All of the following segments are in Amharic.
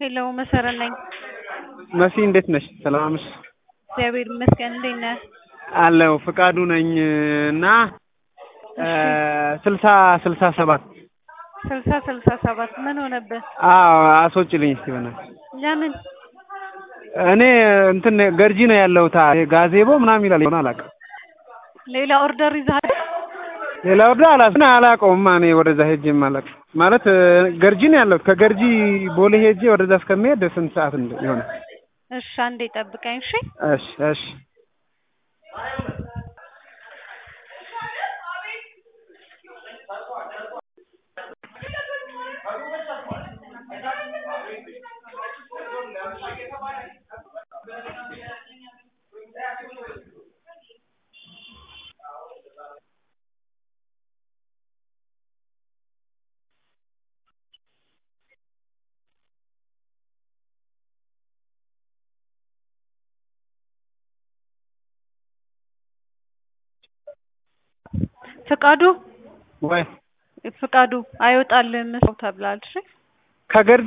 ሄሎ መሰረት ነኝ። መሲ እንዴት ነሽ? ሰላም ነሽ? እግዚአብሔር ይመስገን። እንዴት ነህ? አለው ፍቃዱ ነኝ እና ስልሳ ስልሳ ሰባት ስልሳ ስልሳ ሰባት ምን ሆነብህ? አዎ አስወጪልኝ እስቲ በእናትሽ። ለምን? እኔ እንትን ገርጂ ነው ያለሁት ጋዜቦ ምናምን ይላል ይሆን አላውቅም። ሌላ ኦርደር ይዘሃል? ሌላ ወርዳ አላስ አላውቀውም። እኔ ወደዛ ሄጄ አላውቅም ማለት ገርጂ ነው ያለሁት። ከገርጂ ቦሌ ሄጄ ወደዛ እስከሚሄድ ስንት ሰዓት እንደ ይሆናል? እሺ አንዴ ጠብቀኝ። እሺ እሺ እሺ ፍቃዱ ወይ ፍቃዱ አይወጣልህም ሰው ተብሏል። እሺ ከገርጂ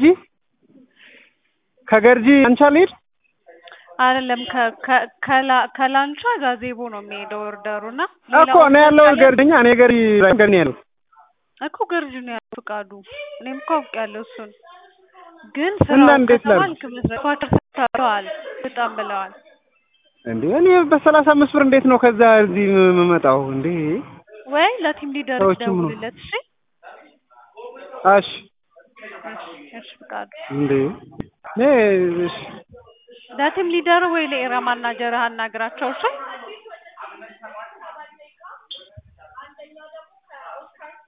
ከገርጂ አንቻ ልሂድ አይደለም ከላንቻ ጋዜቦ ነው የሚሄደው ኦርደሩ እና እኮ እኔ ያለው ገርጂኛ እኔ ገርጂ ገርጂ ነው ያለው እኮ ገርጂ ነው ያለው ፍቃዱ። እኔም እኮ አውቄያለሁ እሱን ግን እና ስራው እንዴት ላድርግ? ከተባልክ መስራት ኳርተር ሰጥተዋል በጣም ብለዋል። እንዴ እኔ በሰላሳ አምስት ብር እንዴት ነው ከዛ እዚህ የምመጣው እንዴ? ወይ ለቲም ሊደር ሰዎችም ነው። ደውልለት። እሺ እሺ እሺ እሺ ፍቃዱ እንዴ እኔ እሺ ለቲም ሊደር ወይ ለኤራ ማናጀርህ አናግራቸው። እሺ